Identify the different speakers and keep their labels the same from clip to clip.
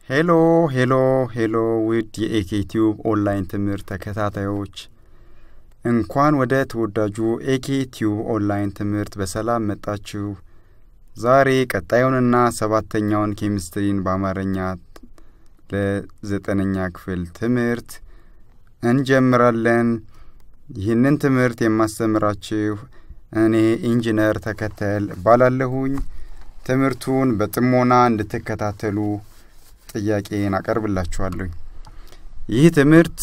Speaker 1: ሄሎ ሄሎ ሄሎ ውድ የኤኬ ቲዩብ ኦንላይን ትምህርት ተከታታዮች እንኳን ወደ ተወዳጁ ኤኬ ቲዩብ ኦንላይን ትምህርት በሰላም መጣችሁ። ዛሬ ቀጣዩንና ሰባተኛውን ኬሚስትሪን በአማርኛ ለዘጠነኛ ክፍል ትምህርት እንጀምራለን። ይህንን ትምህርት የማስተምራችሁ እኔ ኢንጂነር ተከተል እባላለሁኝ። ትምህርቱን በጥሞና እንድትከታተሉ ጥያቄን አቀርብላችኋለሁ። ይህ ትምህርት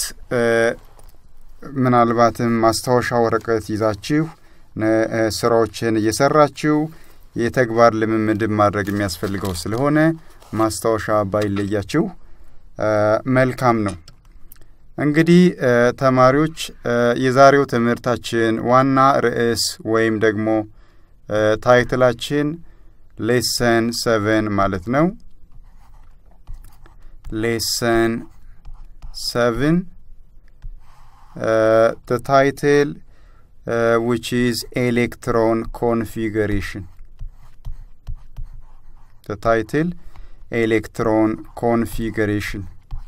Speaker 1: ምናልባትም ማስታወሻ ወረቀት ይዛችሁ ስራዎችን እየሰራችሁ የተግባር ልምምድን ማድረግ የሚያስፈልገው ስለሆነ ማስታወሻ ባይለያችሁ መልካም ነው። እንግዲህ ተማሪዎች የዛሬው ትምህርታችን ዋና ርዕስ ወይም ደግሞ ታይትላችን ሌሰን ሰቨን ማለት ነው። ሌሰን ሰቨን the title uh, which is electron configuration the title electron configuration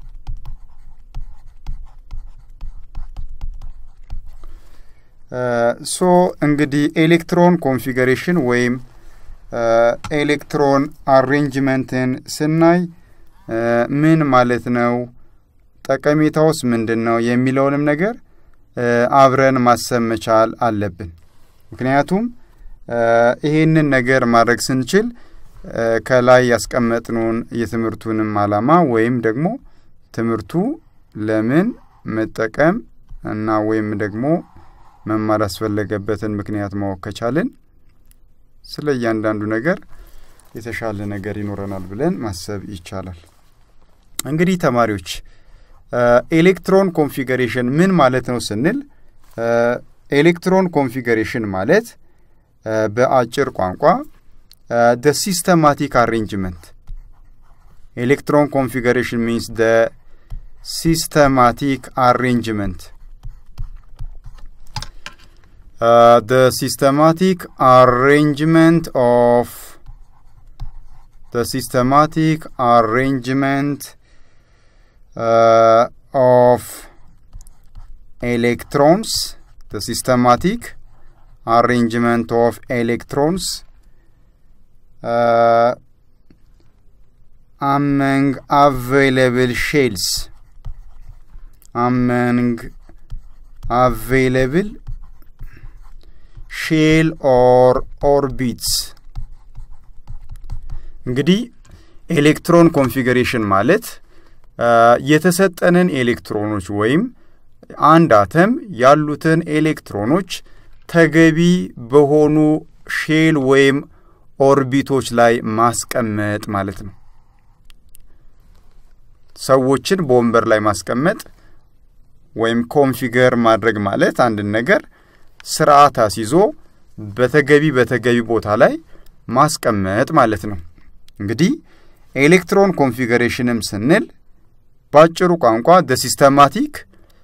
Speaker 1: ሶ እንግዲህ ኤሌክትሮን ኮንፊገሬሽን ወይም ኤሌክትሮን አሬንጅመንትን ስናይ ምን ማለት ነው፣ ጠቀሜታውስ ምንድን ነው የሚለውንም ነገር አብረን ማሰብ መቻል አለብን። ምክንያቱም ይሄንን ነገር ማድረግ ስንችል ከላይ ያስቀመጥነውን የትምህርቱንም ዓላማ ወይም ደግሞ ትምህርቱ ለምን መጠቀም እና ወይም ደግሞ መማር ያስፈለገበትን ምክንያት ማወቅ ከቻልን ስለ እያንዳንዱ ነገር የተሻለ ነገር ይኖረናል ብለን ማሰብ ይቻላል። እንግዲህ ተማሪዎች ኤሌክትሮን ኮንፊገሬሽን ምን ማለት ነው ስንል ኤሌክትሮን ኮንፊገሬሽን ማለት በአጭር ቋንቋ ደ ሲስተማቲክ አሬንጅመንት ኤሌክትሮን ኮንፊገሬሽን ሚንስ ደ ሲስተማቲክ አሬንጅመንት Uh, the systematic arrangement of the systematic arrangement uh, of electrons the systematic arrangement of electrons uh, among available shells among available ሼል ኦር ኦርቢትስ እንግዲህ ኤሌክትሮን ኮንፊገሬሽን ማለት የተሰጠንን ኤሌክትሮኖች ወይም አንድ አተም ያሉትን ኤሌክትሮኖች ተገቢ በሆኑ ሼል ወይም ኦርቢቶች ላይ ማስቀመጥ ማለት ነው። ሰዎችን በወንበር ላይ ማስቀመጥ ወይም ኮንፊገር ማድረግ ማለት አንድን ነገር ስርዓት አስይዞ በተገቢ በተገቢ ቦታ ላይ ማስቀመጥ ማለት ነው። እንግዲህ ኤሌክትሮን ኮንፊገሬሽንም ስንል በአጭሩ ቋንቋ ደ ሲስተማቲክ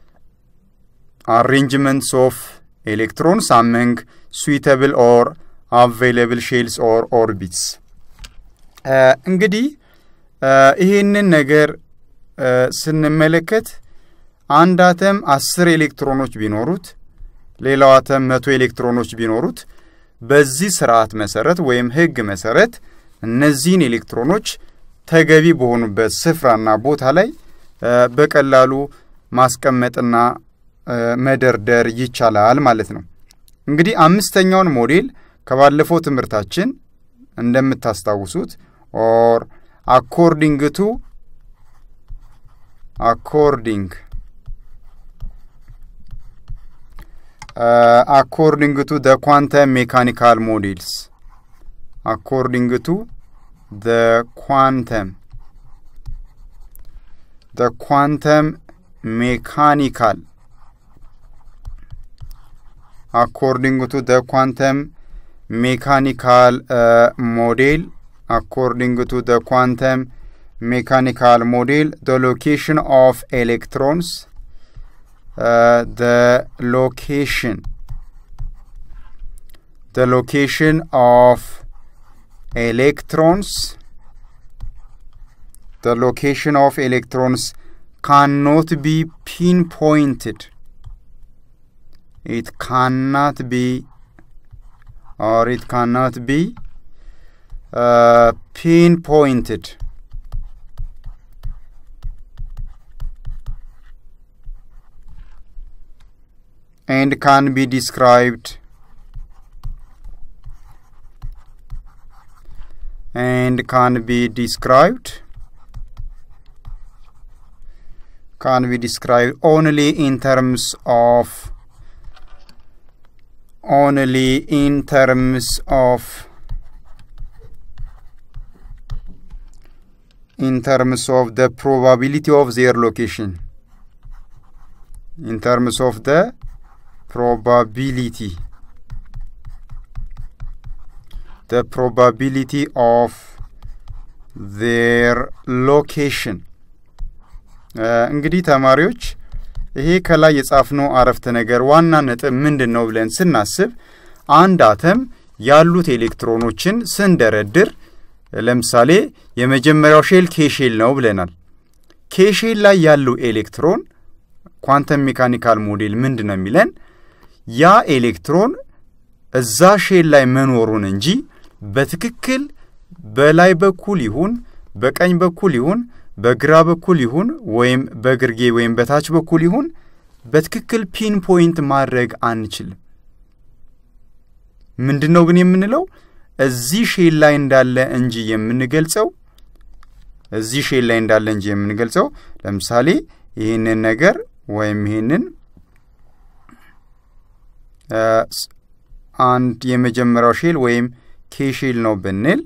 Speaker 1: አሬንጅመንትስ ኦፍ ኤሌክትሮንስ አመንግ ስዊተብል ኦር አቬይለብል ሼልስ ኦር ኦርቢትስ። እንግዲህ ይህንን ነገር ስንመለከት አንድ አተም አስር ኤሌክትሮኖች ቢኖሩት ሌላው አተም መቶ ኤሌክትሮኖች ቢኖሩት በዚህ ስርዓት መሰረት ወይም ህግ መሰረት እነዚህን ኤሌክትሮኖች ተገቢ በሆኑበት ስፍራና ቦታ ላይ በቀላሉ ማስቀመጥና መደርደር ይቻላል ማለት ነው። እንግዲህ አምስተኛውን ሞዴል ከባለፈው ትምህርታችን እንደምታስታውሱት ኦር አኮርዲንግ ቱ አኮርዲንግ uh, according to the quantum mechanical models according to the quantum the quantum mechanical according to the quantum mechanical uh, model according to the quantum mechanical model the location of electrons uh, the location the location of electrons the location of electrons cannot be pinpointed it cannot be or it cannot be uh, pinpointed and can be described and can be described can be described only in terms of only in terms of in terms of the probability of their location in terms of the probability the probability of their location እንግዲህ ተማሪዎች ይሄ ከላይ የጻፍነው አረፍተ ነገር ዋና ነጥብ ምንድን ነው ብለን ስናስብ አንድ አተም ያሉት ኤሌክትሮኖችን ስንደረድር ለምሳሌ የመጀመሪያው ሼል ኬሼል ነው ብለናል። ኬሼል ላይ ያለው ኤሌክትሮን ኳንተም ሜካኒካል ሞዴል ምንድን ነው የሚለን ያ ኤሌክትሮን እዛ ሼል ላይ መኖሩን እንጂ በትክክል በላይ በኩል ይሁን በቀኝ በኩል ይሁን በግራ በኩል ይሁን ወይም በግርጌ ወይም በታች በኩል ይሁን በትክክል ፒን ፖይንት ማድረግ አንችልም። ምንድን ነው ግን የምንለው እዚህ ሼል ላይ እንዳለ እንጂ የምንገልጸው እዚህ ሼል ላይ እንዳለ እንጂ የምንገልጸው ለምሳሌ ይህንን ነገር ወይም ይህንን አንድ የመጀመሪያው ሼል ወይም ኬ ሼል ነው ብንል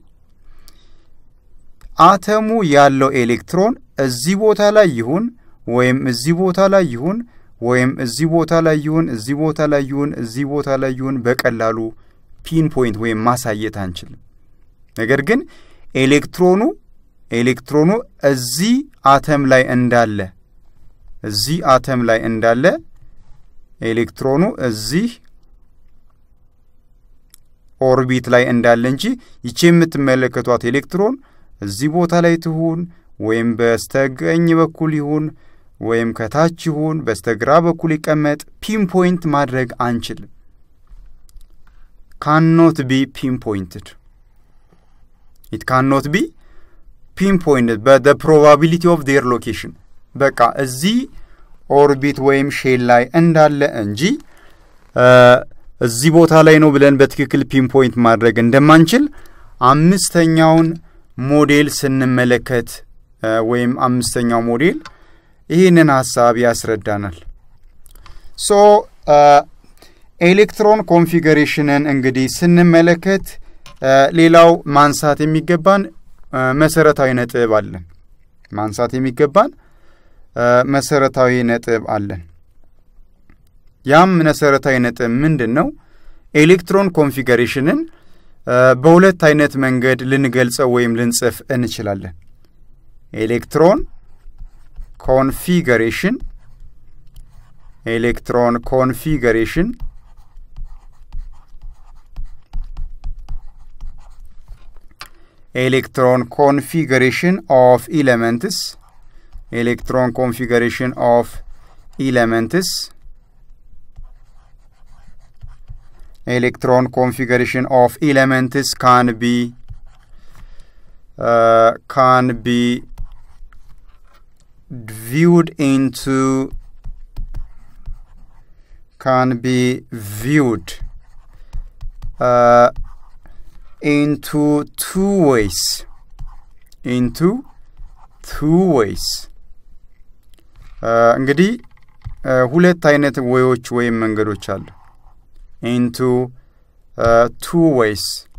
Speaker 1: አተሙ ያለው ኤሌክትሮን እዚህ ቦታ ላይ ይሁን ወይም እዚህ ቦታ ላይ ይሁን ወይም እዚህ ቦታ ላይ ይሁን እዚህ ቦታ ላይ ይሁን እዚህ ቦታ ላይ ይሁን በቀላሉ ፒን ፖይንት ወይም ማሳየት አንችልም። ነገር ግን ኤሌክትሮኑ ኤሌክትሮኑ እዚህ አተም ላይ እንዳለ እዚህ አተም ላይ እንዳለ ኤሌክትሮኑ እዚህ ኦርቢት ላይ እንዳለ እንጂ ይቺ የምትመለከቷት ኤሌክትሮን እዚህ ቦታ ላይ ትሁን ወይም በስተቀኝ በኩል ይሁን ወይም ከታች ይሁን በስተግራ በኩል ይቀመጥ ፒን ፖይንት ማድረግ አንችልም። ካኖት ቢ ፒን ፖይንትድ ኢት ካኖት ቢ ፒን ፖይንትድ በደ ፕሮባቢሊቲ ኦፍ ዴር ሎኬሽን በቃ እዚህ ኦርቢት ወይም ሼል ላይ እንዳለ እንጂ እዚህ ቦታ ላይ ነው ብለን በትክክል ፒን ፖይንት ማድረግ እንደማንችል አምስተኛውን ሞዴል ስንመለከት ወይም አምስተኛው ሞዴል ይህንን ሀሳብ ያስረዳናል። ሶ ኤሌክትሮን ኮንፊገሬሽንን እንግዲህ ስንመለከት ሌላው ማንሳት የሚገባን መሰረታዊ ነጥብ አለን። ማንሳት የሚገባን መሰረታዊ ነጥብ አለን። ያም መሰረታዊ ነጥብ ምንድን ነው? ኤሌክትሮን ኮንፊገሬሽንን በሁለት አይነት መንገድ ልንገልጸው ወይም ልንጽፍ እንችላለን። ኤሌክትሮን ኮንፊገሬሽን ኤሌክትሮን ኮንፊገሬሽን ኤሌክትሮን ኮንፊገሬሽን ኦፍ ኢለመንትስ ኤሌክትሮን ኮንፊገሬሽን ኦፍ ኢለመንትስ electron configuration of elements can be uh, can be viewed into can be viewed uh, into two ways into two ways እንግዲህ ሁለት አይነት ወዮች ወይም መንገዶች አሉ into uh, two ways.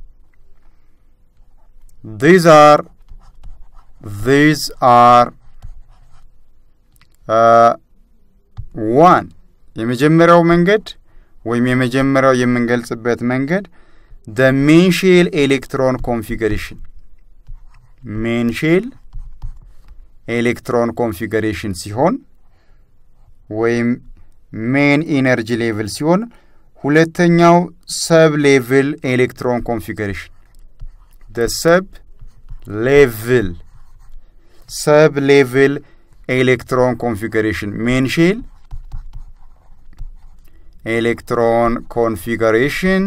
Speaker 1: These are these are uh, one የመጀመሪያው መንገድ ወይም የመጀመሪያው የምንገልጽበት መንገድ the main shell electron configuration main shell ኤሌክትሮን ኮንፊገሬሽን ሲሆን ወይም ሜን ኢነርጂ ሌቭል ሲሆን ሁለተኛው ሰብ ሌቭል ኤሌክትሮን ኮንፊገሬሽን ደ ሰብ ሌቭል ሰብ ሌቭል ኤሌክትሮን ኮንፊገሬሽን ሜን ሼል ኤሌክትሮን ኮንፊገሬሽን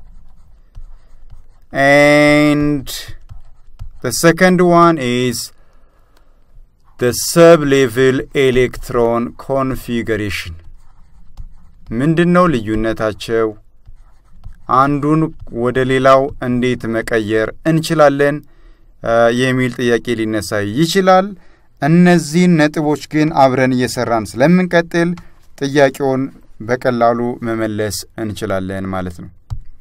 Speaker 1: and the second one is the sub-level electron configuration ምንድን ነው ልዩነታቸው? አንዱን ወደ ሌላው እንዴት መቀየር እንችላለን የሚል ጥያቄ ሊነሳ ይችላል። እነዚህን ነጥቦች ግን አብረን እየሰራን ስለምንቀጥል ጥያቄውን በቀላሉ መመለስ እንችላለን ማለት ነው።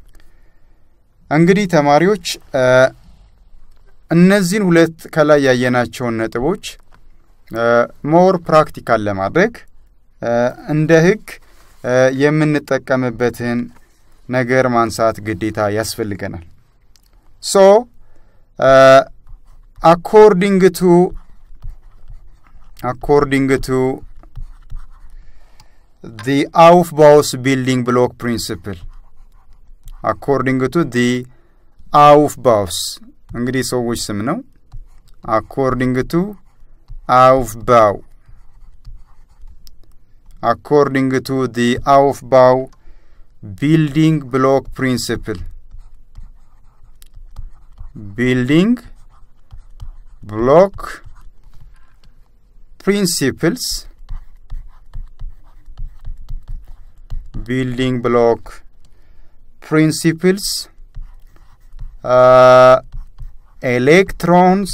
Speaker 1: እንግዲህ ተማሪዎች እነዚህን ሁለት ከላይ ያየናቸውን ነጥቦች ሞር ፕራክቲካል ለማድረግ እንደ ሕግ የምንጠቀምበትን ነገር ማንሳት ግዴታ ያስፈልገናል። ሶ አኮርዲንግ ቱ አኮርዲንግ ቱ ዲ አውፍባውስ ቢልዲንግ ብሎክ ፕሪንስፕል አኮርዲንግ ቱ ዲ አውፍባውስ እንግዲህ ሰዎች ስም ነው። አኮርዲንግ ቱ አውፍባው አኮርዲንግ ቱ ዲ አውፍባው ቢልዲንግ ብሎክ ፕሪንስፕል ቢልዲንግ ብሎክ ፕሪንሲፕልስ ቢልዲንግ ብሎክ principles uh, electrons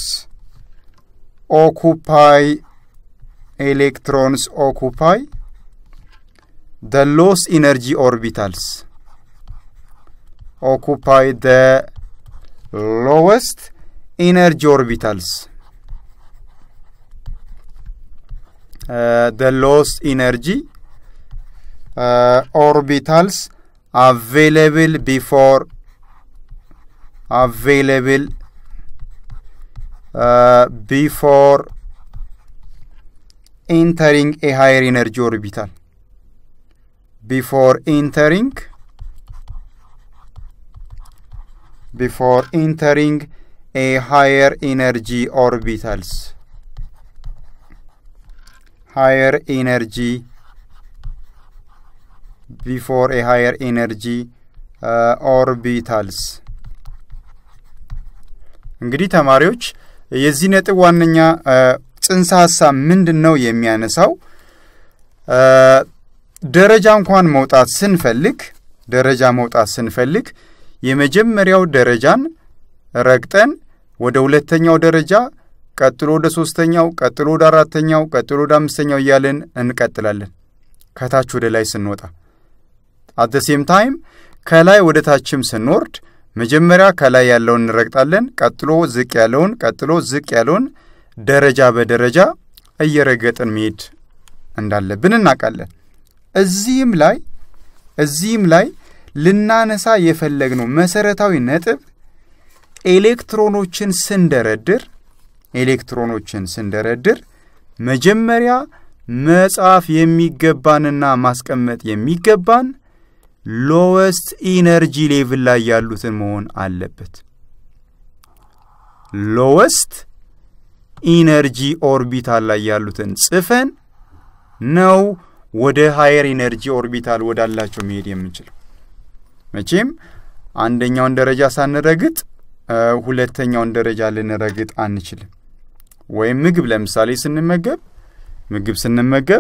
Speaker 1: occupy electrons occupy the low energy orbitals occupy the lowest energy orbitals uh, the lowest energy uh, orbitals available before available uh, before entering a higher energy orbital before entering before entering a higher energy orbitals higher energy before a higher energy uh, orbitals እንግዲህ ተማሪዎች የዚህ ነጥብ ዋነኛ ጽንሰ ሀሳብ ምንድን ነው የሚያነሳው ደረጃ እንኳን መውጣት ስንፈልግ ደረጃ መውጣት ስንፈልግ የመጀመሪያው ደረጃን ረግጠን ወደ ሁለተኛው ደረጃ ቀጥሎ ወደ ሶስተኛው ቀጥሎ ወደ አራተኛው ቀጥሎ ወደ አምስተኛው እያልን እንቀጥላለን ከታች ወደ ላይ ስንወጣ አት ደ ሴም ታይም ከላይ ወደ ታችም ስንወርድ መጀመሪያ ከላይ ያለውን እንረግጣለን። ቀጥሎ ዝቅ ያለውን፣ ቀጥሎ ዝቅ ያለውን ደረጃ በደረጃ እየረገጥን መሄድ እንዳለብን እናውቃለን። እዚህም ላይ እዚህም ላይ ልናነሳ የፈለግነው መሰረታዊ ነጥብ ኤሌክትሮኖችን ስንደረድር ኤሌክትሮኖችን ስንደረድር መጀመሪያ መጻፍ የሚገባንና ማስቀመጥ የሚገባን ሎወስት ኢነርጂ ሌቭል ላይ ያሉትን መሆን አለበት። ሎወስት ኢነርጂ ኦርቢታል ላይ ያሉትን ጽፈን ነው ወደ ሃየር ኢነርጂ ኦርቢታል ወዳላቸው መሄድ የምንችለው። መቼም አንደኛውን ደረጃ ሳንረግጥ ሁለተኛውን ደረጃ ልንረግጥ አንችልም። ወይም ምግብ ለምሳሌ ስንመገብ ምግብ ስንመገብ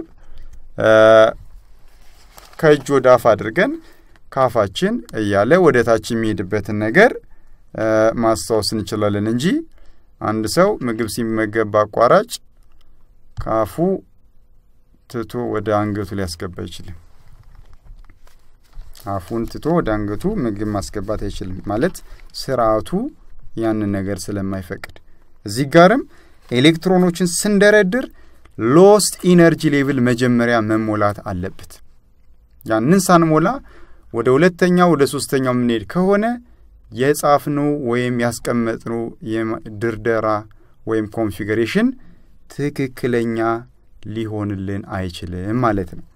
Speaker 1: ከእጅ ወደ አፍ አድርገን ካፋችን እያለ ወደ ታች የሚሄድበትን ነገር ማስታወስ እንችላለን እንጂ አንድ ሰው ምግብ ሲመገብ በአቋራጭ ካፉ ትቶ ወደ አንገቱ ሊያስገባ አይችልም። አፉን ትቶ ወደ አንገቱ ምግብ ማስገባት አይችልም። ማለት ስርዓቱ ያንን ነገር ስለማይፈቅድ እዚህ ጋርም ኤሌክትሮኖችን ስንደረድር ሎስት ኢነርጂ ሌቭል መጀመሪያ መሞላት አለበት። ያንን ሳንሞላ ወደ ሁለተኛው ወደ ሶስተኛው የምንሄድ ከሆነ የጻፍነው ወይም ያስቀመጥነው ድርደራ ወይም ኮንፊግሬሽን ትክክለኛ ሊሆንልን አይችልም ማለት ነው።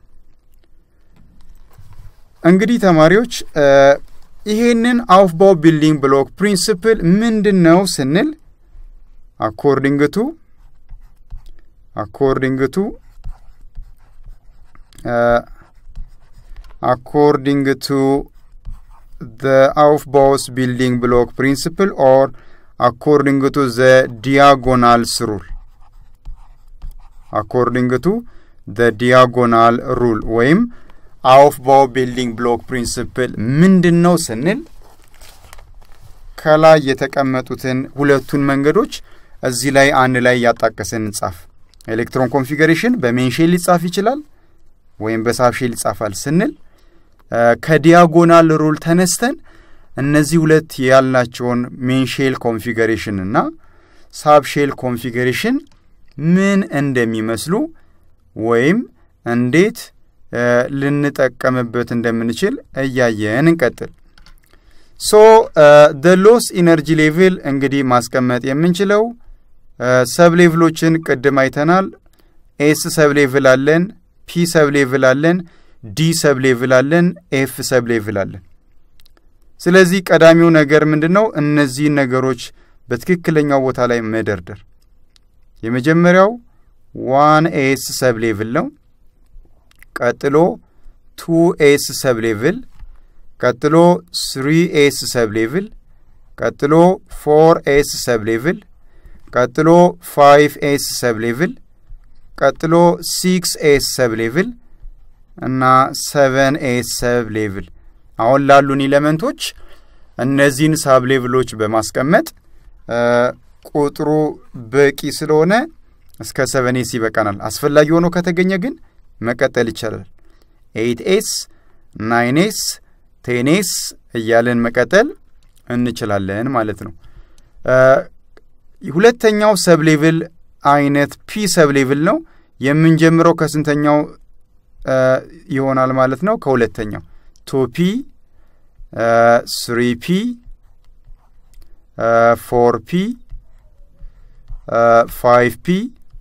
Speaker 1: እንግዲህ ተማሪዎች ይሄንን አውፍባው ቢልዲንግ ብሎክ ፕሪንስፕል ምንድን ነው ስንል አኮርዲንግ ቱ አኮርዲንግ ቱ አኮርዲንግ ቱ the Aufbaus building block principle or according to the diagonals rule according to the diagonal rule ወይም አውፍባው ቢልዲንግ ብሎክ ፕሪንስፕል ምንድን ነው ስንል ከላይ የተቀመጡትን ሁለቱን መንገዶች እዚህ ላይ አንድ ላይ እያጣቀስን እንጻፍ። ኤሌክትሮን ኮንፊገሬሽን በሜንሼል ሊጻፍ ይችላል ወይም በሳብሼል ይጻፋል ስንል ከዲያጎናል ሩል ተነስተን እነዚህ ሁለት ያልናቸውን ሜንሼል ኮንፊገሬሽን እና ሳብሼል ኮንፊገሬሽን ምን እንደሚመስሉ ወይም እንዴት ልንጠቀምበት እንደምንችል እያየን እንቀጥል። ሶ ደ ሎስ ኢነርጂ ሌቭል እንግዲህ ማስቀመጥ የምንችለው ሰብ ሌቭሎችን ቅድም አይተናል። ኤስ ሰብ ሌቭል አለን፣ ፒ ሰብ ሌቭል አለን፣ ዲ ሰብ ሌቭል አለን፣ ኤፍ ሰብ ሌቭል አለን። ስለዚህ ቀዳሚው ነገር ምንድን ነው? እነዚህን ነገሮች በትክክለኛው ቦታ ላይ መደርደር። የመጀመሪያው ዋን ኤስ ሰብ ሌቭል ነው። ቀጥሎ ቱ ኤስ ሰብ ሌቭል፣ ቀጥሎ ስሪ ኤስ ሰብ ሌቭል፣ ቀጥሎ ፎር ኤስ ሰብ ሌቭል፣ ቀጥሎ ፋይቭ ኤስ ሰብ ሌቭል፣ ቀጥሎ ሲክስ ኤስ ሰብ ሌቭል እና ሰቨን ኤስ ሰብ ሌቭል። አሁን ላሉን ኢለመንቶች እነዚህን ሳብ ሌቭሎች በማስቀመጥ ቁጥሩ በቂ ስለሆነ እስከ ሰቨን ኤስ ይበቃናል። አስፈላጊ ሆኖ ከተገኘ ግን መቀጠል ይቻላል። ኤይት ኤስ፣ ናይን ኤስ፣ ቴን ኤስ እያለን መቀጠል እንችላለን ማለት ነው። ሁለተኛው ሰብ ሌቭል አይነት ፒ ሰብ ሌቭል ነው። የምንጀምረው ከስንተኛው ይሆናል ማለት ነው? ከሁለተኛው ቱ ፒ፣ ስሪ ፒ፣ ፎር ፒ፣ ፋይቭ ፒ፣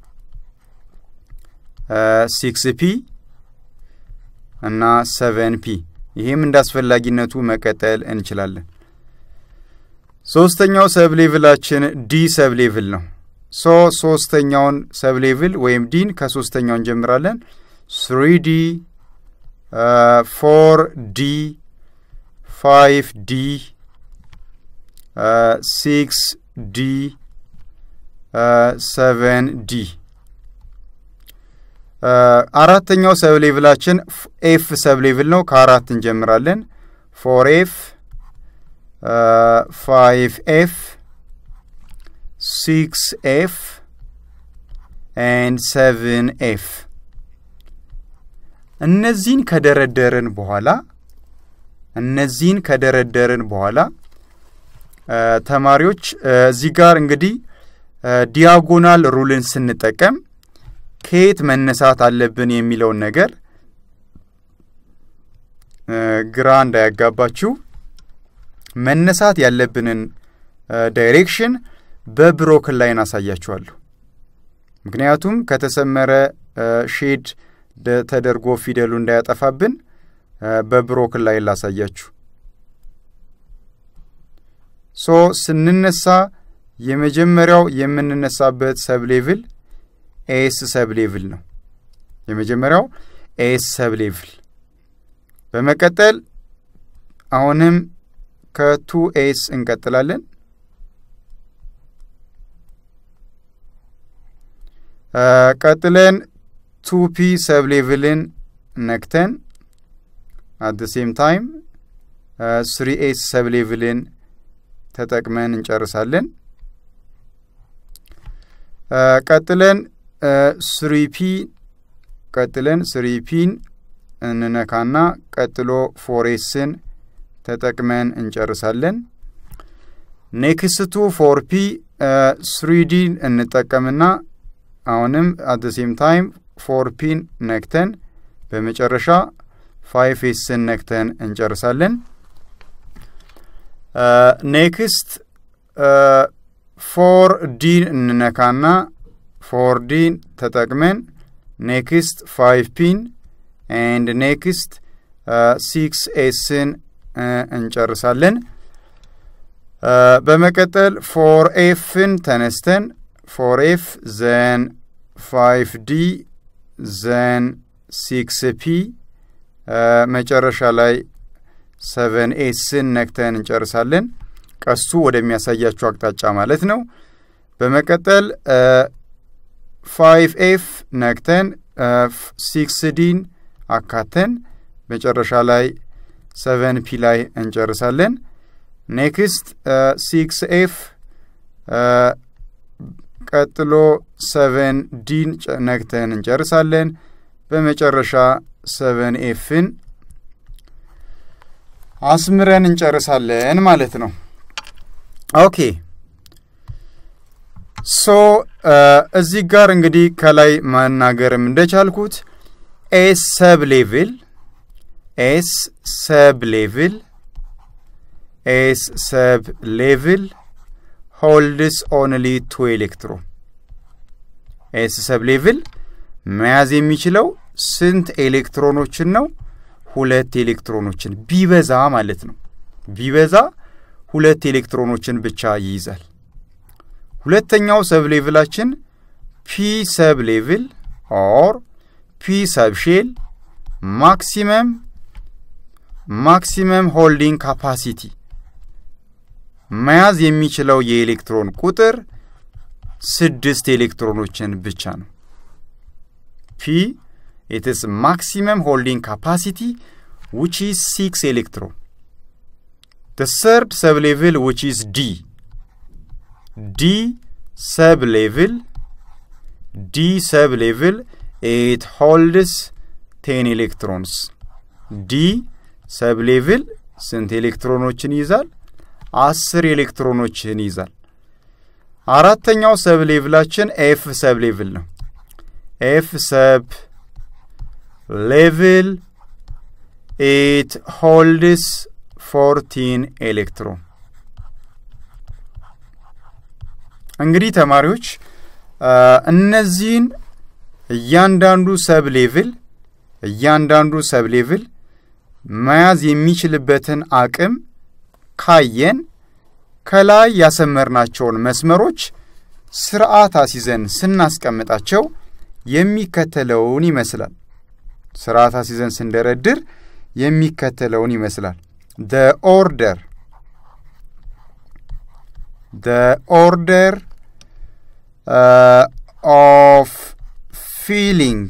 Speaker 1: ሲክስ ፒ እና ሰቨን ፒ። ይህም እንደ አስፈላጊነቱ መቀጠል እንችላለን። ሶስተኛው ሰብ ሌቭላችን ዲ ሰብ ሌቭል ነው። ሶ ሶስተኛውን ሰብ ሌቭል ወይም ዲን ከሶስተኛው እንጀምራለን። ስሪ ዲ፣ ፎር ዲ፣ ፋይቭ ዲ፣ ሲክስ ዲ፣ ሰቨን ዲ። አራተኛው ሰብ ሌቭላችን ኤፍ ሰብ ሌቭል ነው። ከአራት እንጀምራለን። ፎር ኤፍ፣ ፋይቭ ኤፍ፣ ሲክስ ኤፍ ኤንድ ሰቨን ኤፍ። እነዚህን ከደረደርን በኋላ እነዚህን ከደረደርን በኋላ ተማሪዎች እዚህ ጋር እንግዲህ ዲያጎናል ሩልን ስንጠቀም ከየት መነሳት አለብን የሚለውን ነገር ግራ እንዳያጋባችሁ መነሳት ያለብንን ዳይሬክሽን በብሮክን ላይን አሳያችኋለሁ። ምክንያቱም ከተሰመረ ሼድ ተደርጎ ፊደሉ እንዳያጠፋብን በብሮክን ላይን ላሳያችሁ። ሶ ስንነሳ የመጀመሪያው የምንነሳበት ሰብ ሌቭል ኤስ ሰብ ሌቭል ነው። የመጀመሪያው ኤስ ሰብ ሌቭል። በመቀጠል አሁንም ከቱ ኤስ እንቀጥላለን። ቀጥለን ቱ ፒ ሰብ ሌቭልን ነክተን አት ደ ሴም ታይም ስሪ ኤስ ሰብ ሌቭልን ተጠቅመን እንጨርሳለን። ቀጥለን ስሪ ፒ ቀጥለን ስሪ ፒን እንነካና ቀጥሎ ፎሬስን ተጠቅመን እንጨርሳለን። ኔክስቱ ፎር ፒ ስሪዲን እንጠቀምና አሁንም አት ሴም ታይም ፎር ፒን ነክተን በመጨረሻ ፋይቭ ኤስን ነክተን እንጨርሳለን። ኔክስት ፎር ዲን እንነካና ፎር ዲን ተጠቅመን ኔክስት ፋይቭ ፒን ኤንድ ኔክስት ሲክስ ኤስን እንጨርሳለን። በመቀጠል ፎር ኤፍን ተነስተን ፎር ኤፍ ዘን ፋይቭ ዲ ዘን ሲክስ ፒ መጨረሻ ላይ ሰቨን ኤስን ነክተን እንጨርሳለን። ቀስቱ ወደሚያሳያችሁ አቅጣጫ ማለት ነው። በመቀጠል ፋይቭ ኤፍ ነክተን ሲክስ ዲን አካተን መጨረሻ ላይ ሰቨን ፒ ላይ እንጨርሳለን። ኔክስት ሲክስ ኤፍ ቀጥሎ ሰቨን ዲን ነክተን እንጨርሳለን። በመጨረሻ ሰቨን ኤፍን አስምረን እንጨርሳለን ማለት ነው። ኦኬ ሶ እዚህ ጋር እንግዲህ ከላይ መናገርም እንደቻልኩት ኤስ ሰብ ሌቭል ኤስ ሰብ ሌቭል ኤስ ሰብ ሌቭል ሆልድስ ኦንሊ ቱ ኤሌክትሮን ኤስ ሰብ ሌቭል መያዝ የሚችለው ስንት ኤሌክትሮኖችን ነው? ሁለት ኤሌክትሮኖችን ቢበዛ ማለት ነው። ቢበዛ ሁለት ኤሌክትሮኖችን ብቻ ይይዛል። ሁለተኛው ሰብ ሌቭላችን ፒ ሰብ ሌቭል ኦር ፒ ሰብ ሼል ማክሲመም ማክሲመም ሆልዲንግ ካፓሲቲ መያዝ የሚችለው የኤሌክትሮን ቁጥር ስድስት ኤሌክትሮኖችን ብቻ ነው። ፒ ኢትስ ማክሲመም ሆልዲንግ ካፓሲቲ ዊች ኢዝ ሲክስ ኤሌክትሮን the third sublevel which is D. D sublevel D sublevel it holds 10 electrons. D sublevel ስንት ኤሌክትሮኖችን ይይዛል? አስር ኤሌክትሮኖችን ይይዛል። አራተኛው ሰብ ሌቭላችን ኤፍ ሰብ ሌቭል ነው። ኤፍ ሰብ ሌቭል ኢት ሆልድስ ፎርቲን ኤሌክትሮን። እንግዲህ ተማሪዎች እነዚህን እያንዳንዱ ሰብ ሌቭል እያንዳንዱ ሰብ ሌቭል መያዝ የሚችልበትን አቅም ካየን ከላይ ያሰመርናቸውን መስመሮች ስርዓት አስይዘን ስናስቀምጣቸው የሚከተለውን ይመስላል። ስርዓት አስይዘን ስንደረድር የሚከተለውን ይመስላል። the order the order uh, of filling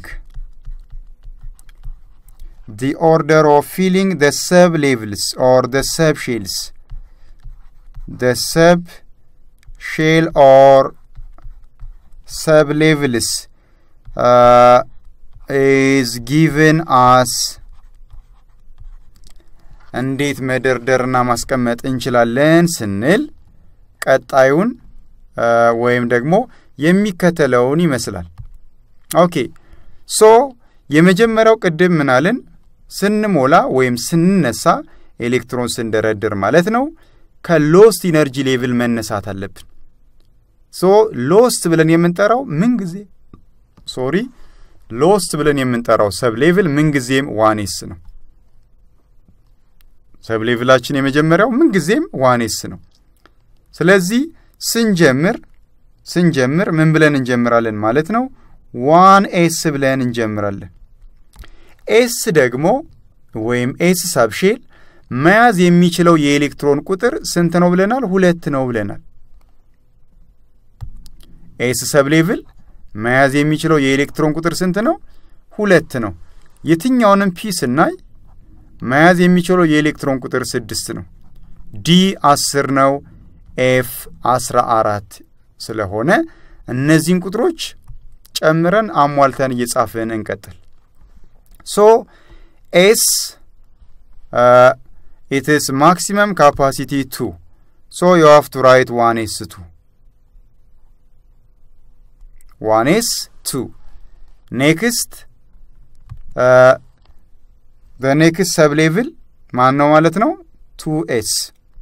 Speaker 1: the order of filling the sub levels or the sub shells the sub shell or sub levels uh, is given as እንዴት መደርደርና ማስቀመጥ እንችላለን ስንል ቀጣዩን ወይም ደግሞ የሚከተለውን ይመስላል። ኦኬ ሶ የመጀመሪያው ቅድም ምናልን ስንሞላ ወይም ስንነሳ ኤሌክትሮን ስንደረድር ማለት ነው ከሎስት ኢነርጂ ሌቭል መነሳት አለብን። ሶ ሎስት ብለን የምንጠራው ምንጊዜ ሶሪ ሎስት ብለን የምንጠራው ሰብ ሌቭል ምንጊዜም ዋኔስ ነው። ሰብ ሌቭላችን የመጀመሪያው ምንጊዜም ዋኔስ ነው። ስለዚህ ስንጀምር ስንጀምር ምን ብለን እንጀምራለን ማለት ነው? ዋን ኤስ ብለን እንጀምራለን። ኤስ ደግሞ ወይም ኤስ ሳብሼል መያዝ የሚችለው የኤሌክትሮን ቁጥር ስንት ነው ብለናል? ሁለት ነው ብለናል። ኤስ ሰብ ሌቭል መያዝ የሚችለው የኤሌክትሮን ቁጥር ስንት ነው? ሁለት ነው። የትኛውንም ፒ ስናይ መያዝ የሚችለው የኤሌክትሮን ቁጥር ስድስት ነው። ዲ አስር ነው። ኤፍ አስራ አራት ስለሆነ እነዚህን ቁጥሮች ጨምረን አሟልተን እየጻፍን እንቀጥል። ሶ ኤስ ኢትስ ማክሲመም ካፓሲቲ ቱ ሶ ዩ ሃቭ ቱ ራይት ዋን ኤስ ቱ ዋን ኤስ ቱ ኔክስት በኔክስት ሰብ ሌቭል ማን ነው ማለት ነው? ቱ ኤስ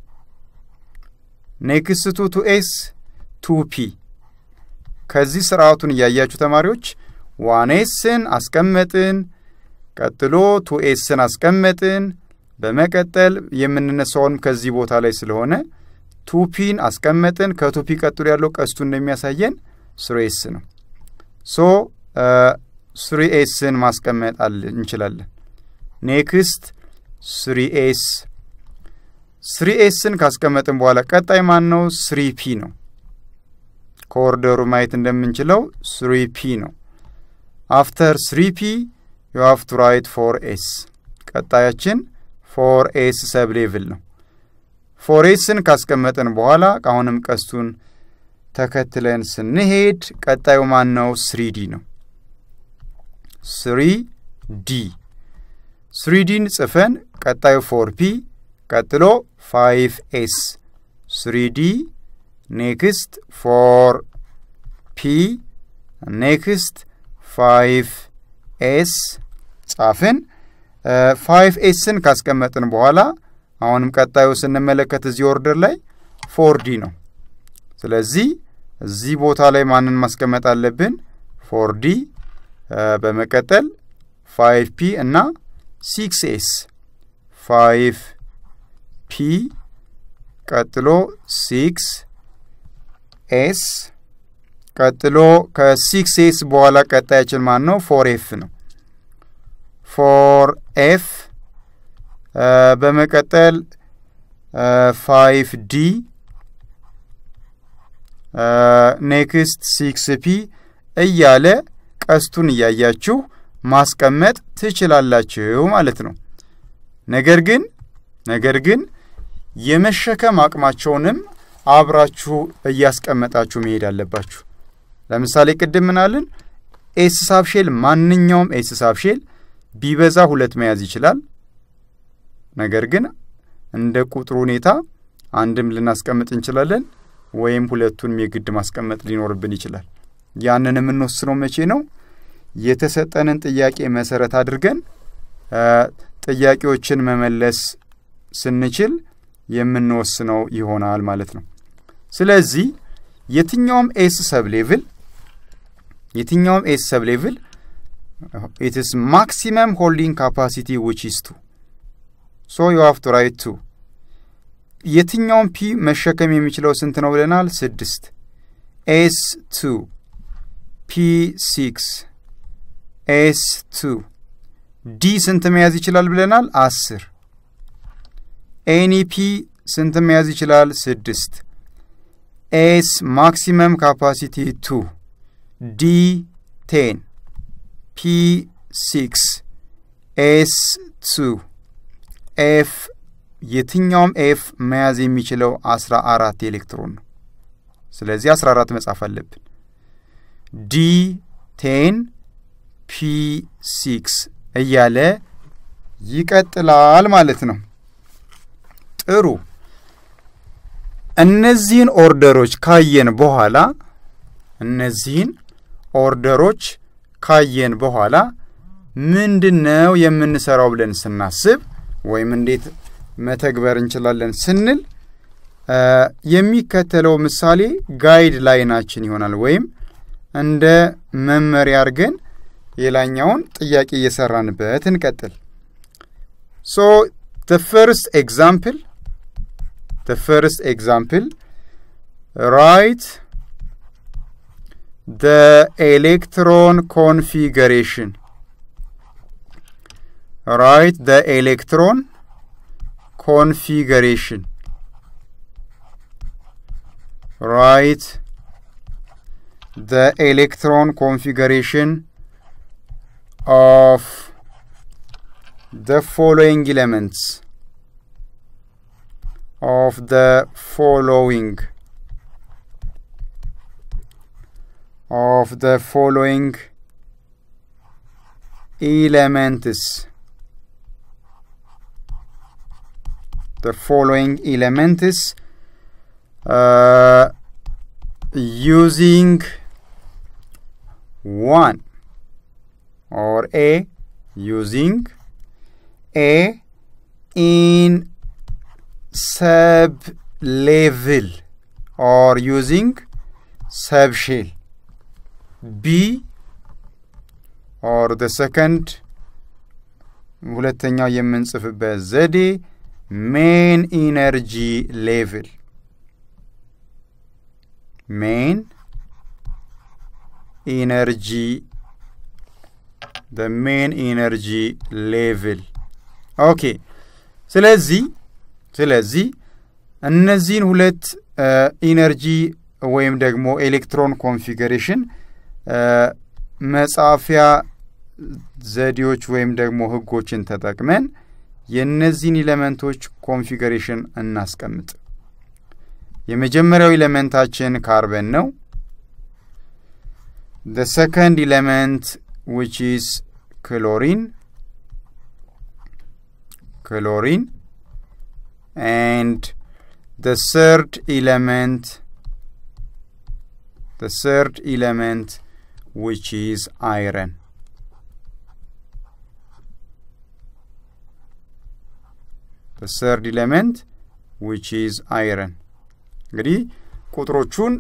Speaker 1: ኔክስት ቱ ቱ ኤስ ቱ ፒ። ከዚህ ስርዓቱን እያያችሁ ተማሪዎች ዋን ኤስን አስቀመጥን፣ ቀጥሎ ቱ ኤስን አስቀመጥን። በመቀጠል የምንነሳውም ከዚህ ቦታ ላይ ስለሆነ ቱ ፒን አስቀመጥን። ከቱ ፒ ቀጥሎ ያለው ቀስቱ እንደሚያሳየን ስሮ ኤስ ነው። ሶ ስሪ ኤስን ማስቀመጥ እንችላለን። ኔክስት ስሪ ኤስ ስሪ ኤስን ካስቀመጥን በኋላ ቀጣይ ማን ነው? ስሪ ፒ ነው። ከኦርደሩ ማየት እንደምንችለው ስሪ ፒ ነው። አፍተር ስሪ ፒ ዩ ሃቭ ቱ ራይት ፎር ኤስ። ቀጣያችን ፎር ኤስ ሰብ ሌቭል ነው። ፎር ኤስን ካስቀመጥን በኋላ አሁንም ቀስቱን ተከትለን ስንሄድ ቀጣዩ ማን ነው? ስሪ ዲ ነው። ስሪ ዲ ስሪ ዲን ጽፈን ቀጣዩ ፎር ፒ ቀጥሎ ፋይቭ ኤስ ስሪ ዲ ኔክስት ፎር ፒ ኔክስት ፋይቭ ኤስ ጻፍን። ፋይቭ ኤስን ካስቀመጥን በኋላ አሁንም ቀጣዩ ስንመለከት እዚህ ኦርደር ላይ ፎር ዲ ነው። ስለዚህ እዚህ ቦታ ላይ ማንን ማስቀመጥ አለብን? ፎር ዲ በመቀጠል ፋይቭ ፒ እና ሲክስ ኤስ ፋይቭ ፒ ቀጥሎ ሲክስ ኤስ ቀጥሎ ከሲክስ ኤስ በኋላ ቀጣያችን ማን ነው? ፎር ኤፍ ነው። ፎር ኤፍ በመቀጠል ፋይቭ ዲ ኔክስት ሲክስ ፒ እያለ ቀስቱን እያያችሁ ማስቀመጥ ትችላላችሁ ማለት ነው። ነገር ግን ነገር ግን የመሸከም አቅማቸውንም አብራችሁ እያስቀመጣችሁ መሄድ አለባችሁ። ለምሳሌ ቅድም ምናልን ኤስ ሳብሼል ማንኛውም ኤስ ሳብሼል ቢበዛ ሁለት መያዝ ይችላል። ነገር ግን እንደ ቁጥሩ ሁኔታ አንድም ልናስቀምጥ እንችላለን፣ ወይም ሁለቱንም የግድ ማስቀመጥ ሊኖርብን ይችላል። ያንን የምንወስነው መቼ ነው? የተሰጠንን ጥያቄ መሰረት አድርገን ጥያቄዎችን መመለስ ስንችል የምንወስነው ይሆናል ማለት ነው። ስለዚህ የትኛውም ኤስ ሰብ ሌቭል የትኛውም ኤስ ሰብ ሌቭል ኢትስ ማክሲመም ሆልዲንግ ካፓሲቲ ዊች ኢስ ቱ ሶ ዩ ሃቭ ቱ ራይት ቱ። የትኛውም ፒ መሸከም የሚችለው ስንት ነው ብለናል? ስድስት ኤስ ቱ ፒ ሲክስ ኤስ ቱ ዲ ስንት መያዝ ይችላል ብለናል? አስር ኤኒፒ ስንት መያዝ ይችላል? ስድስት ኤስ ማክሲመም ካፓሲቲ ቱ ዲ ቴን ፒ ሲክስ ኤስ ቱ ኤፍ የትኛውም ኤፍ መያዝ የሚችለው አስራ አራት ኤሌክትሮን ነው። ስለዚህ አስራ አራት መጻፍ አለብን። ዲ ቴን ፒ ሲክስ እያለ ይቀጥላል ማለት ነው። ጥሩ። እነዚህን ኦርደሮች ካየን በኋላ እነዚህን ኦርደሮች ካየን በኋላ ምንድን ነው የምንሰራው ብለን ስናስብ ወይም እንዴት መተግበር እንችላለን ስንል የሚከተለው ምሳሌ ጋይድ ላይናችን ይሆናል ወይም እንደ መመሪያ አድርገን የላኛውን ጥያቄ እየሰራንበት እንቀጥል። ሶ the first example the first example write the electron configuration write the electron configuration write the electron configuration of the following elements of the following of the following elements the following elements uh, using one or a using a in sub level or using sub shell b or the second ሁለተኛው የምንጽፍበት ዘዴ ሜን ኢነርጂ ሌቭል ሜን ኢነርጂ the main energy level ኦኬ ስለዚህ ስለዚህ እነዚህን ሁለት ኢነርጂ ወይም ደግሞ ኤሌክትሮን ኮንፊገሬሽን መጻፊያ ዘዴዎች ወይም ደግሞ ህጎችን ተጠቅመን የእነዚህን ኤሌመንቶች ኮንፊገሬሽን እናስቀምጥ። የመጀመሪያው ኤሌመንታችን ካርበን ነው። the second element which is chlorine chlorine and the third element the third element which is iron the third element which is iron እንግዲህ ቁጥሮቹን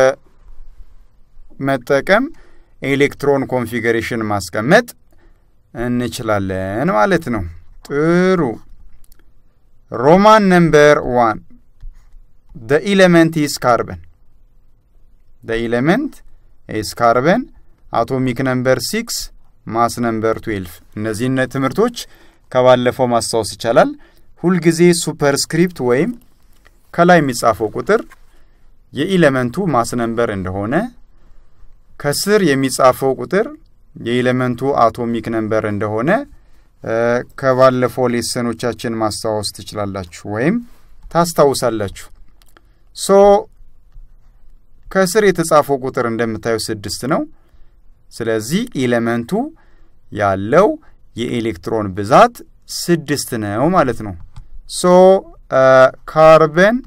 Speaker 1: በመጠቀም ኤሌክትሮን ኮንፊገሬሽን ማስቀመጥ እንችላለን ማለት ነው። ጥሩ ሮማን ነምበር ዋን ደ ኢሌመንት ኢስ ካርበን ደ ኢሌመንት ኢስ ካርበን አቶሚክ ነምበር ሲክስ ማስ ነምበር ትዌልቭ እነዚህን ትምህርቶች ከባለፈው ማስታወስ ይቻላል። ሁልጊዜ ሱፐርስክሪፕት ወይም ከላይ የሚጻፈው ቁጥር የኢሌመንቱ ማስ ነምበር እንደሆነ ከስር የሚጻፈው ቁጥር የኤሌመንቱ አቶሚክ ነምበር እንደሆነ ከባለፈው ሌሰኖቻችን ማስታወስ ትችላላችሁ ወይም ታስታውሳላችሁ። ሶ ከስር የተጻፈው ቁጥር እንደምታየው ስድስት ነው። ስለዚህ ኤሌመንቱ ያለው የኤሌክትሮን ብዛት ስድስት ነው ማለት ነው። ሶ ካርበን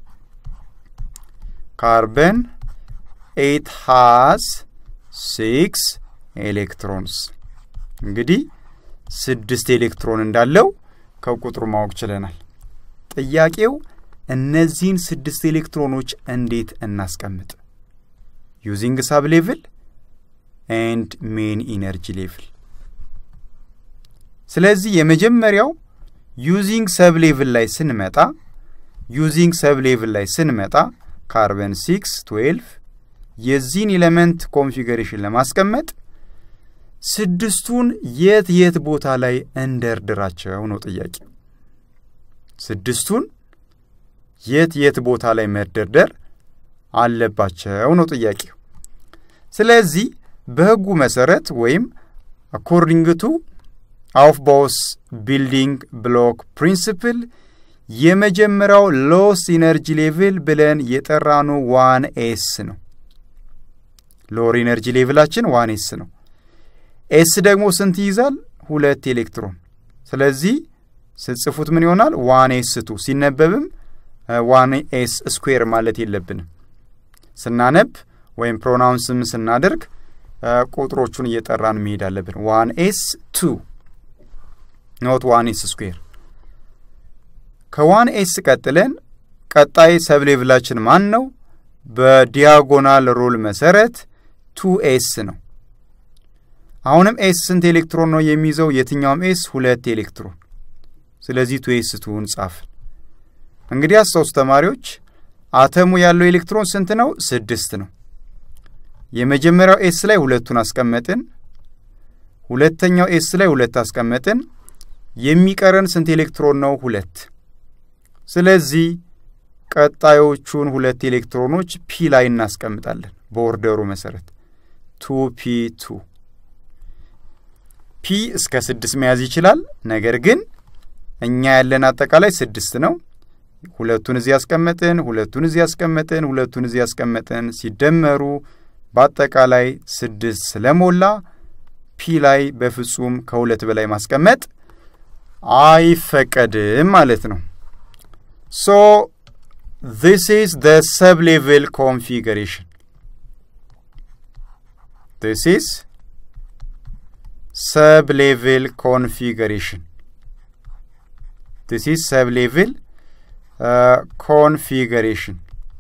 Speaker 1: ካርበን ኤት ሃዝ ሲክስ ኤሌክትሮንስ እንግዲህ ስድስት ኤሌክትሮን እንዳለው ከቁጥሩ ማወቅ ችለናል። ጥያቄው እነዚህን ስድስት ኤሌክትሮኖች እንዴት እናስቀምጥ? ዩዚንግ ሳብ ሌቭል ኤንድ ሜን ኢነርጂ ሌቭል። ስለዚህ የመጀመሪያው ዩዚንግ ሰብ ሌቭል ላይ ስንመጣ ዩዚንግ ሰብ ሌቭል ላይ ስንመጣ ካርበን ሲክስ ትዌልቭ የዚህን ኤሌመንት ኮንፊገሬሽን ለማስቀመጥ ስድስቱን የት የት ቦታ ላይ እንደርድራቸው ነው ጥያቄ። ስድስቱን የት የት ቦታ ላይ መደርደር አለባቸው ነው ጥያቄው። ስለዚህ በሕጉ መሰረት ወይም አኮርዲንግ ቱ አውፍባውስ ቢልዲንግ ብሎክ ፕሪንስፕል የመጀመሪያው ሎስ ኢነርጂ ሌቭል ብለን የጠራኑ ዋን ኤስ ነው። ሎር ኢነርጂ ሌቭላችን ዋን ኤስ ነው። ኤስ ደግሞ ስንት ይይዛል? ሁለት ኤሌክትሮን። ስለዚህ ስጽፉት ምን ይሆናል? ዋን ኤስ ቱ ሲነበብም ዋን ኤስ ስኩዌር ማለት የለብንም። ስናነብ ወይም ፕሮናውንስም ስናደርግ ቁጥሮቹን እየጠራን መሄድ አለብን። ዋን ኤስ ቱ ኖት ዋን ኤስ ስኩዌር። ከዋን ኤስ ቀጥለን ቀጣይ ሰብ ሌቭላችን ማን ነው? በዲያጎናል ሩል መሰረት ቱ ኤስ ነው። አሁንም ኤስ ስንት ኤሌክትሮን ነው የሚይዘው? የትኛውም ኤስ ሁለት ኤሌክትሮን። ስለዚህ ቱ ኤስ ቱን ጻፍን። እንግዲህ አስታውሱ ተማሪዎች፣ አተሙ ያለው ኤሌክትሮን ስንት ነው? ስድስት ነው። የመጀመሪያው ኤስ ላይ ሁለቱን አስቀመጥን። ሁለተኛው ኤስ ላይ ሁለት አስቀመጥን። የሚቀረን ስንት ኤሌክትሮን ነው? ሁለት። ስለዚህ ቀጣዮቹን ሁለት ኤሌክትሮኖች ፒ ላይ እናስቀምጣለን በኦርደሩ መሰረት ቱ ፒ ቱ ፒ እስከ ስድስት መያዝ ይችላል። ነገር ግን እኛ ያለን አጠቃላይ ስድስት ነው። ሁለቱን እዚህ ያስቀመጥን፣ ሁለቱን እዚህ ያስቀመጥን፣ ሁለቱን እዚህ ያስቀመጥን ሲደመሩ በአጠቃላይ ስድስት ስለሞላ ፒ ላይ በፍጹም ከሁለት በላይ ማስቀመጥ አይፈቀድም ማለት ነው። ሶ ዚስ ኢዝ ዘ ሰብ ሌቭል ኮንፊገሬሽን ዚስ ኢዝ ሰብ ሌቭል ኮንፊገሬሽን ዚስ ኢዝ ሰብ ሌቭል ኮንፊገሬሽን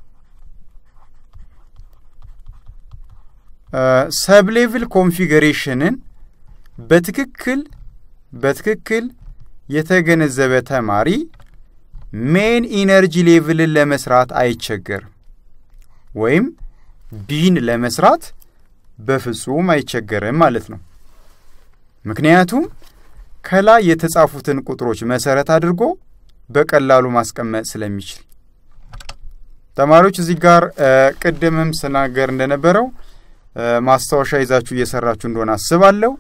Speaker 1: ሰብ ሌቭል ኮንፊገሬሽንን በትክክል በትክክል የተገነዘበ ተማሪ ሜን ኢነርጂ ሌቭልን ለመስራት አይቸገርም፣ ወይም ቢን ለመስራት በፍጹም አይቸገርም ማለት ነው። ምክንያቱም ከላይ የተጻፉትን ቁጥሮች መሰረት አድርጎ በቀላሉ ማስቀመጥ ስለሚችል። ተማሪዎች እዚህ ጋር ቅድምም ስናገር እንደነበረው ማስታወሻ ይዛችሁ እየሰራችሁ እንደሆነ አስባለሁ።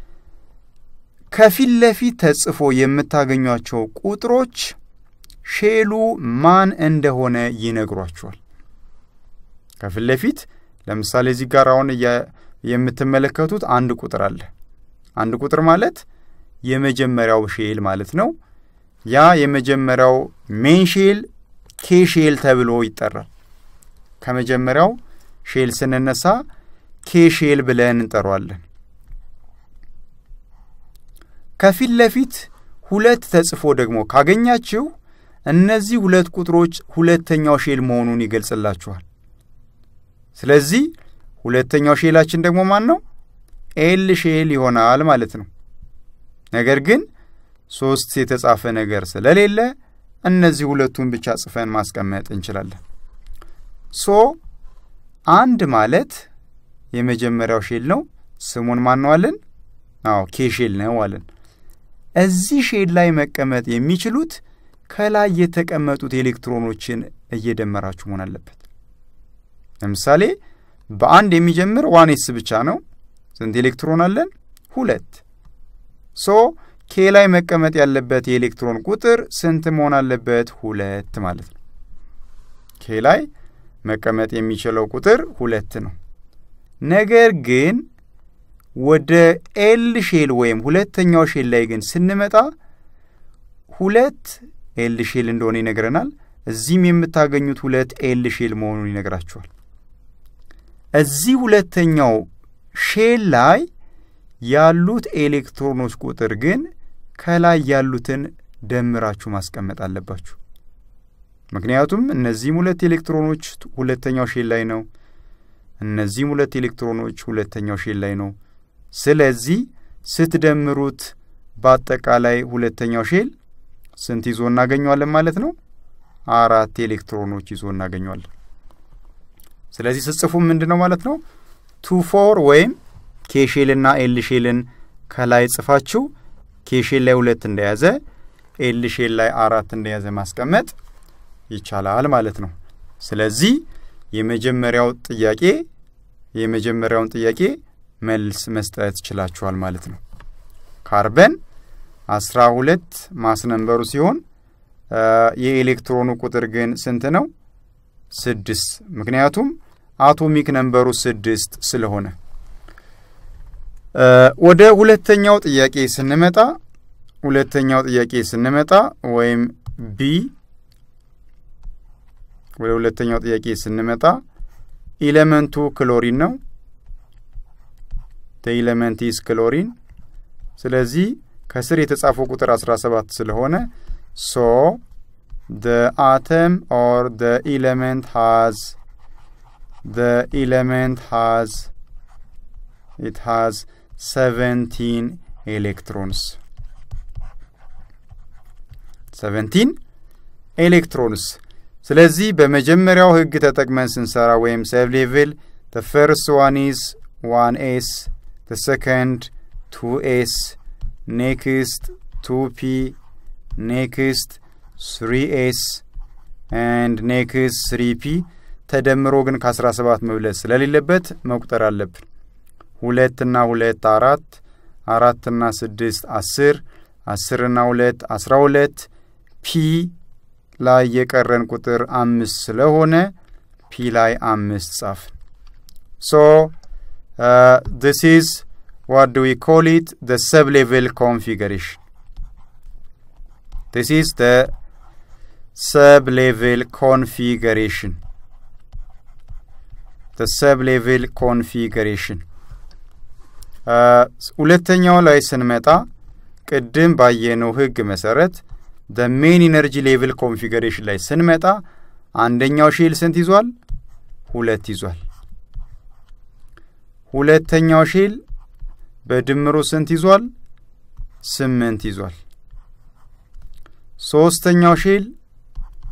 Speaker 1: ከፊት ለፊት ተጽፎ የምታገኟቸው ቁጥሮች ሼሉ ማን እንደሆነ ይነግሯቸዋል። ከፊት ለፊት ለምሳሌ እዚህ ጋር አሁን የምትመለከቱት አንድ ቁጥር አለ። አንድ ቁጥር ማለት የመጀመሪያው ሼል ማለት ነው። ያ የመጀመሪያው ሜን ሼል ኬ ሼል ተብሎ ይጠራል። ከመጀመሪያው ሼል ስንነሳ ኬ ሼል ብለን እንጠሯለን። ከፊት ለፊት ሁለት ተጽፎ ደግሞ ካገኛችሁ እነዚህ ሁለት ቁጥሮች ሁለተኛው ሼል መሆኑን ይገልጽላችኋል። ስለዚህ ሁለተኛው ሼላችን ደግሞ ማን ነው? ኤል ሼል ይሆናል ማለት ነው። ነገር ግን ሶስት የተጻፈ ነገር ስለሌለ እነዚህ ሁለቱን ብቻ ጽፈን ማስቀመጥ እንችላለን። ሶ አንድ ማለት የመጀመሪያው ሼል ነው። ስሙን ማን ነው አለን? አዎ ኬ ሼል ነው አለን። እዚህ ሼል ላይ መቀመጥ የሚችሉት ከላይ የተቀመጡት ኤሌክትሮኖችን እየደመራችሁ መሆን አለበት። ለምሳሌ በአንድ የሚጀምር ዋን ኤስ ብቻ ነው። ስንት ኤሌክትሮን አለን? ሁለት። ሶ ኬ ላይ መቀመጥ ያለበት የኤሌክትሮን ቁጥር ስንት መሆን አለበት? ሁለት ማለት ነው። ኬ ላይ መቀመጥ የሚችለው ቁጥር ሁለት ነው። ነገር ግን ወደ ኤል ሼል ወይም ሁለተኛው ሼል ላይ ግን ስንመጣ ሁለት ኤል ሼል እንደሆነ ይነግረናል። እዚህም የምታገኙት ሁለት ኤል ሼል መሆኑን ይነግራችኋል። እዚህ ሁለተኛው ሼል ላይ ያሉት ኤሌክትሮኖች ቁጥር ግን ከላይ ያሉትን ደምራችሁ ማስቀመጥ አለባችሁ። ምክንያቱም እነዚህም ሁለት ኤሌክትሮኖች ሁለተኛው ሼል ላይ ነው። እነዚህም ሁለት ኤሌክትሮኖች ሁለተኛው ሼል ላይ ነው። ስለዚህ ስትደምሩት በአጠቃላይ ሁለተኛው ሼል ስንት ይዞ እናገኘዋለን ማለት ነው? አራት ኤሌክትሮኖች ይዞ እናገኘዋለን። ስለዚህ ስጽፉ ምንድን ነው ማለት ነው? ቱ ፎር ወይም ኬሼልና ኤል ሼልን ከላይ ጽፋችሁ ኬሼል ላይ ሁለት እንደያዘ ኤል ሼል ላይ አራት እንደያዘ ማስቀመጥ ይቻላል ማለት ነው። ስለዚህ የመጀመሪያው ጥያቄ የመጀመሪያውን ጥያቄ መልስ መስጠት ችላችኋል ማለት ነው። ካርበን አስራ ሁለት ማስነንበሩ ሲሆን የኤሌክትሮኑ ቁጥር ግን ስንት ነው? ስድስት ምክንያቱም አቶሚክ ነንበሩ ስድስት ስለሆነ። ወደ ሁለተኛው ጥያቄ ስንመጣ ሁለተኛው ጥያቄ ስንመጣ ወይም ቢ ወደ ሁለተኛው ጥያቄ ስንመጣ ኢሌመንቱ ክሎሪን ነው። ኢሌመንት ኢዝ ክሎሪን። ስለዚህ ከስር የተጻፈው ቁጥር 17 ስለሆነ ሶ ደ አተም ኦር ደ ኢሌመንት ሃዝ ደ ኢሌመንት ሃዝ ኢት ሃዝ ሰቨንቲን ኤሌክትሮንስ ሰቨንቲን ኤሌክትሮንስ። ስለዚህ በመጀመሪያው ህግ ተጠቅመን ስንሰራ ወይም ሰብ ሌቭል ተ ፈርስት ዋን ኢዝ ዋን ኤስ ተ ሰከንድ ቱ ኤስ ኔክስት ቱ ፒ ኔክስት ስሪ ኤስ ኤንድ ኔክስት ስሪ ፒ ተደምሮ ግን ከአስራ ሰባት መብለጥ ስለሌለበት መቁጠር አለብን። ሁለትና ሁለት አራት አራትና ስድስት አስር አስርና ሁለት አስራ ሁለት ፒ ላይ የቀረን ቁጥር አምስት ስለሆነ ፒ ላይ አምስት ጻፍን። ሶ ዲስ ኢዝ ዋት ዱ ዊ ኮል ኢት ደ ሰብ ሌቭል ኮንፊገሬሽን ዲስ ኢዝ ደ ሰብ ሌቭል ኮንፊገሬሽን ደ ሰብ ሌቭል ኮንፊገሬሽን ሁለተኛው ላይ ስንመጣ ቅድም ባየነው ህግ መሰረት ደ ሜን ኢነርጂ ሌቭል ኮንፊገሬሽን ላይ ስንመጣ አንደኛው ሼል ስንት ይዟል? ሁለት ይዟል። ሁለተኛው ሼል በድምሩ ስንት ይዟል? ስምንት ይዟል። ሶስተኛው ሼል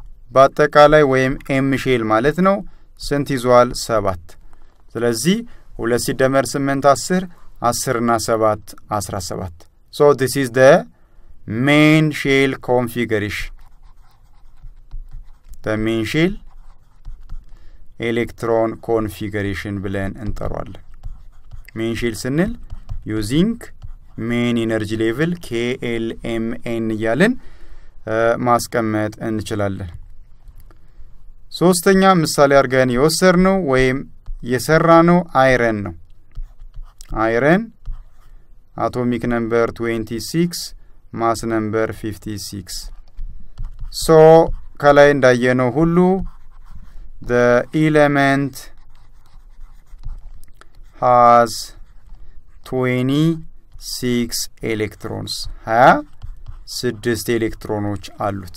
Speaker 1: በአጠቃላይ ወይም ኤም ሼል ማለት ነው ስንት ይዟል? ሰባት። ስለዚህ ሁለት ሲደመር ስምንት አስር አስር እና ሰባት አስራ ሰባት ሶ ዲስ ኢዝ ደ ሜን ሼል ኮንፊገሬሽን ደ ሜን ሼል ኤሌክትሮን ኮንፊገሬሽን ብለን እንጠሯለን። ሜን ሼል ስንል ዩዚንግ ሜን ኢነርጂ ሌቭል ኬኤልኤምኤን እያልን ማስቀመጥ እንችላለን። ሶስተኛ ምሳሌ አድርገን የወሰድነው ወይም የሰራነው አይረን ነው። አይረን አቶሚክ ነምበር 26 ማስ ነምበር 56 ሶ ከላይ እንዳየነው ሁሉ the element has 26 ኤሌክትሮንስ ሀያ ስድስት ኤሌክትሮኖች አሉት።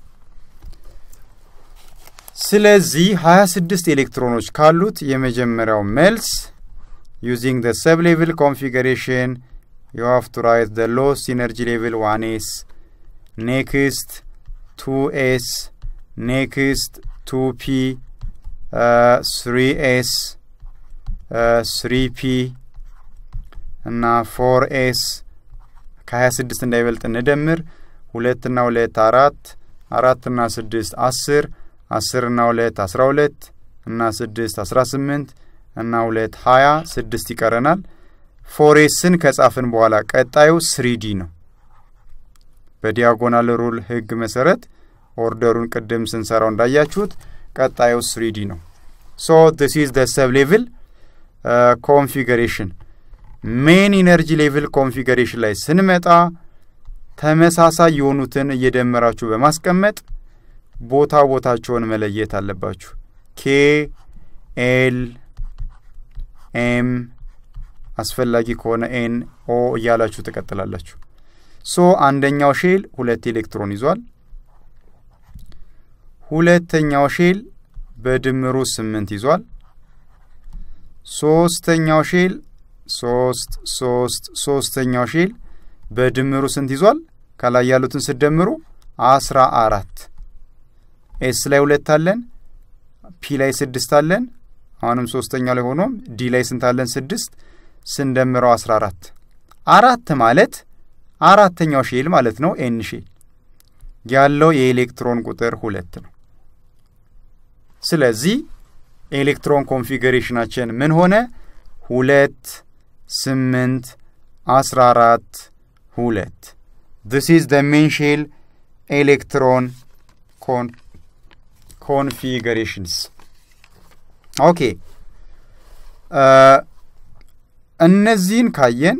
Speaker 1: ስለዚህ ሀያ ስድስት ኤሌክትሮኖች ካሉት የመጀመሪያው መልስ ዩዚንግ ደ ሰብ ሌቭል ኮንፊገሬሽን ዩ ሃቭ ቱ ራይት ደ ሎስት ኢነርጂ ሌቭል ዋን ኤስ ኔክስት ቱ ኤስ ኔክስት ቱ ፒ ስሪ ኤስ ስሪ ፒ እና ፎር ኤስ ከሀያ ስድስት እንዳይበልጥ እንደምር ሁለትና ሁለት አራት አራትና ስድስት አስር አስርና ሁለት አስራ ሁለት እና ስድስት አስራ ስምንት እና ሁለት ሀያ ስድስት ይቀረናል። ፎሬስን ከጻፍን በኋላ ቀጣዩ ስሪዲ ነው። በዲያጎናል ሩል ህግ መሰረት ኦርደሩን ቅድም ስንሰራው እንዳያችሁት ቀጣዩ ስሪዲ ነው። ሶ ዲስ ኢዝ ደ ሰብ ሌቭል ኮንፊገሬሽን። ሜን ኢነርጂ ሌቭል ኮንፊገሬሽን ላይ ስንመጣ ተመሳሳይ የሆኑትን እየደመራችሁ በማስቀመጥ ቦታ ቦታቸውን መለየት አለባችሁ። ኬ ኤል ኤም አስፈላጊ ከሆነ ኤን ኦ እያላችሁ ትቀጥላላችሁ። ሶ አንደኛው ሼል ሁለት ኤሌክትሮን ይዟል። ሁለተኛው ሼል በድምሩ ስምንት ይዟል። ሶስተኛው ሼል ሶስት ሶስት ሶስተኛው ሼል በድምሩ ስንት ይዟል? ከላይ ያሉትን ስደምሩ አስራ አራት ኤስ ላይ ሁለት አለን፣ ፒ ላይ ስድስት አለን። አሁንም ሶስተኛው ላይ ሆኖም ዲ ላይ ስንት አለን? ስድስት ስንደምረው አስራ አራት አራት ማለት አራተኛው ሼል ማለት ነው። ኤን ሼል ያለው የኤሌክትሮን ቁጥር ሁለት ነው። ስለዚህ ኤሌክትሮን ኮንፊገሬሽናችን ምን ሆነ? ሁለት ስምንት አስራ አራት ሁለት ዚስ ኢዝ ደ ሜን ሼል ኤሌክትሮን ኮን ኮንፊገሬሽንስ ኦኬ። እነዚህን ካየን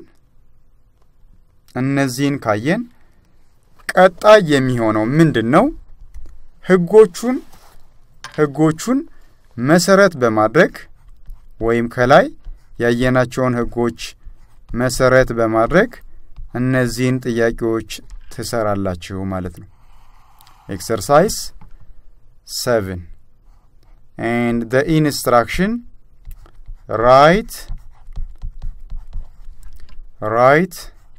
Speaker 1: እነዚህን ካየን ቀጣይ የሚሆነው ምንድን ነው? ህጎቹን ህጎቹን መሰረት በማድረግ ወይም ከላይ ያየናቸውን ህጎች መሰረት በማድረግ እነዚህን ጥያቄዎች ትሰራላችሁ ማለት ነው። ኤክሰርሳይዝ ሰቨን ኤንድ ደ ኢንስትራክሽን ራይት ራይት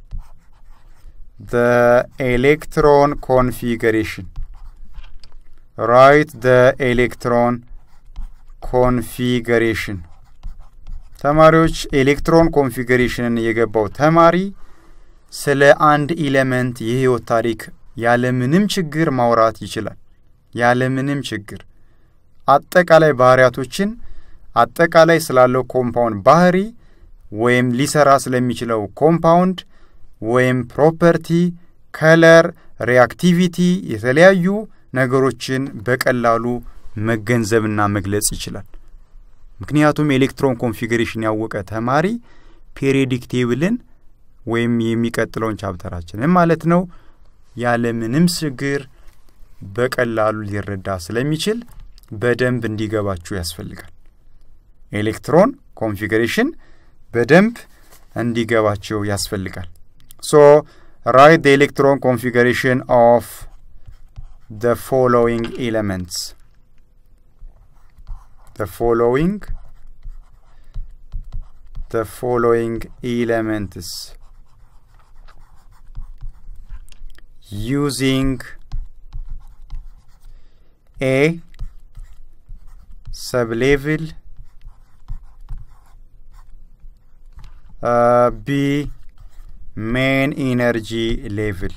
Speaker 1: the electron configuration write the electron configuration ተማሪዎች ኤሌክትሮን ኮንፊገሬሽንን የገባው ተማሪ ስለ አንድ ኢሌመንት የህይወት ታሪክ ያለምንም ችግር ማውራት ይችላል። ያለምንም ችግር አጠቃላይ ባህሪያቶችን አጠቃላይ ስላለው ኮምፓውንድ ባህሪ ወይም ሊሰራ ስለሚችለው ኮምፓውንድ ወይም ፕሮፐርቲ፣ ከለር፣ ሪአክቲቪቲ የተለያዩ ነገሮችን በቀላሉ መገንዘብና መግለጽ ይችላል። ምክንያቱም ኤሌክትሮን ኮንፊግሬሽን ያወቀ ተማሪ ፔሪዮዲክ ቴብልን ወይም የሚቀጥለውን ቻፕተራችንን ማለት ነው ያለምንም ችግር በቀላሉ ሊረዳ ስለሚችል በደንብ እንዲገባችሁ ያስፈልጋል። ኤሌክትሮን ኮንፊግሬሽን በደንብ እንዲገባቸው ያስፈልጋል። ሶ ራይት the electron configuration of the following elements the following the following elements using a sublevel ቢ ሜን ኢነርጂ ሌቭል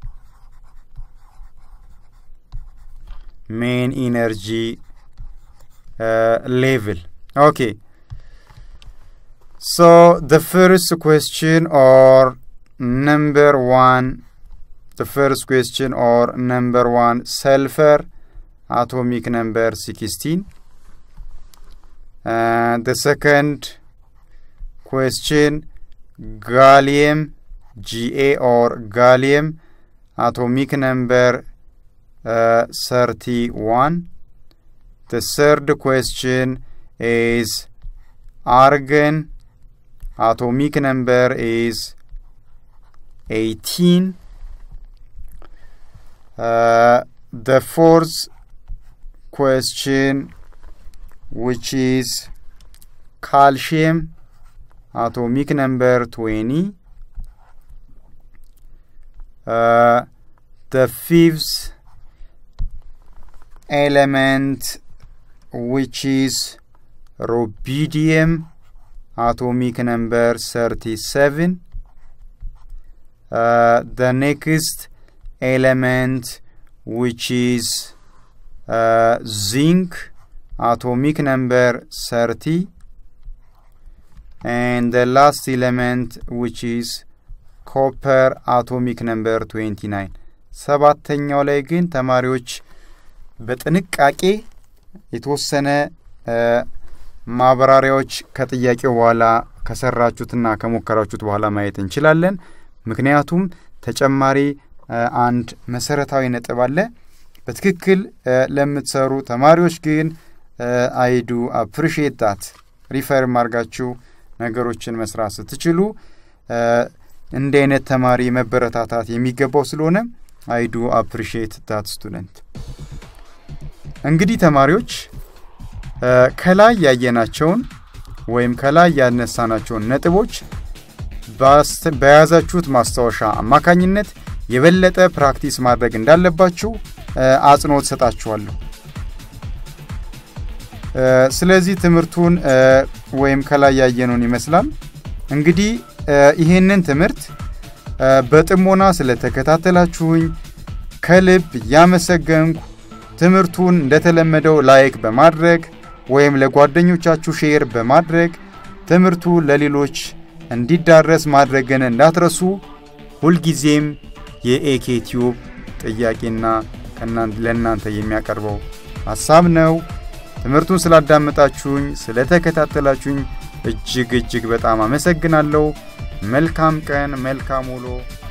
Speaker 1: ሜን ኢነርጂ ሌቭል ኦኬ ሶ the first question or number one the first question or number one sulfur atomic number 16 and the second question gallium ga or gallium atomic number uh, 31 the third question is argon atomic number is 18 uh, the fourth question which is calcium atomic number 20 uh, the fifth element which is rubidium atomic number 37 uh, the next element which is uh, zinc atomic number 30 and the last element which is ኮፐር አቶሚክ ነምበር 29 ሰባተኛው ላይ ግን ተማሪዎች በጥንቃቄ የተወሰነ ማብራሪያዎች ከጥያቄው በኋላ ከሰራችሁትና ከሞከራችሁት በኋላ ማየት እንችላለን። ምክንያቱም ተጨማሪ አንድ መሰረታዊ ነጥብ አለ። በትክክል ለምትሰሩ ተማሪዎች ግን አይዱ አፕሪሺየት ዳት ሪፈር ማርጋችሁ ነገሮችን መስራት ስትችሉ እንዲህ አይነት ተማሪ መበረታታት የሚገባው ስለሆነ አይዱ አፕሪሺየት ዳት ስቱደንት። እንግዲህ ተማሪዎች ከላይ ያየናቸውን ወይም ከላይ ያነሳናቸውን ነጥቦች በያዛችሁት ማስታወሻ አማካኝነት የበለጠ ፕራክቲስ ማድረግ እንዳለባችሁ አጽንኦት ሰጣችኋለሁ። ስለዚህ ትምህርቱን ወይም ከላይ ያየነውን ይመስላል። እንግዲህ ይህንን ትምህርት በጥሞና ስለተከታተላችሁኝ ከልብ እያመሰገንኩ ትምህርቱን እንደተለመደው ላይክ በማድረግ ወይም ለጓደኞቻችሁ ሼር በማድረግ ትምህርቱ ለሌሎች እንዲዳረስ ማድረግን እንዳትረሱ። ሁልጊዜም የኤኬ ቲዩብ ጥያቄና ለእናንተ የሚያቀርበው ሀሳብ ነው። ትምህርቱን ስላዳመጣችሁኝ፣ ስለተከታተላችሁኝ እጅግ እጅግ በጣም አመሰግናለሁ። መልካም ቀን፣ መልካም ውሎ